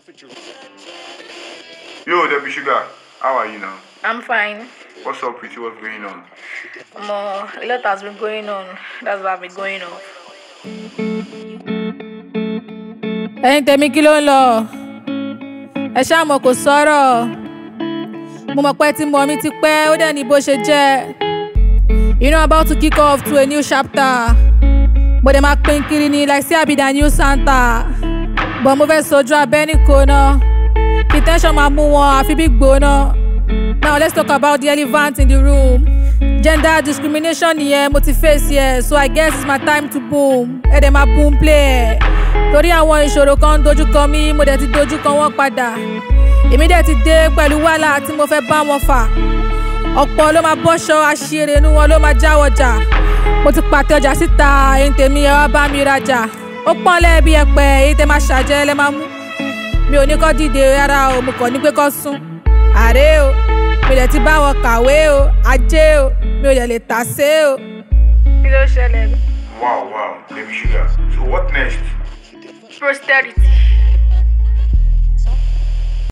Yo, Debbie Sugar, how are you now? I'm fine. What's up with you? What's going on? More, a lot has been going on. That's why I've been going off. ẹ̀yin tèmi kí ló ń lọ ẹ ṣáà mọ̀ kò sọ̀rọ̀ mo mọ̀ pé tí mọ̀ mi ti pẹ́ ó dẹ̀ ní bó ṣe jẹ́ you know about to kick off to a new chapter mo dẹ̀ máa pín kiri ni like say I be the new Santa but mo fẹ́ sojú abẹ́ ní kóná kí tension máa mú wọn àfi bí gbóná now let's talk about the elephant in the room gender discrimination nìyẹn mo ti face yẹ so I guess it's my time to boom ẹ dẹ̀ máa boom play ẹ̀ torí àwọn ìṣòro kan ń dojú kọ mí mo dẹ̀ ti dojú kọ wọ́n padà èmi dẹ̀ ti dé pẹ̀lú wàhálà tí mo fẹ́ bá wọn fà ọ̀pọ̀ ló máa bọ́ṣọ àṣírí inú wọn ló máa jáwọ́ jà mo ti pàtẹ ọjà síta èyí tèmi ẹ wá bá mi rajà ó pọ́n lẹ́ẹ̀bí ẹ̀pẹ̀ èyí tẹ́ máa ṣàjẹ́ lẹ́ máa mú mi ò ní kọ́ dìde rárá o mo kàn ní pé kọ́ sún àré o mi dẹ̀ ti bá wọn kàwé o ajé o mi ò dẹ̀ lè tà sé o. Kí ló ṣẹlẹ̀? Wow, wow, Debbie Sugar. So what next? Posterity.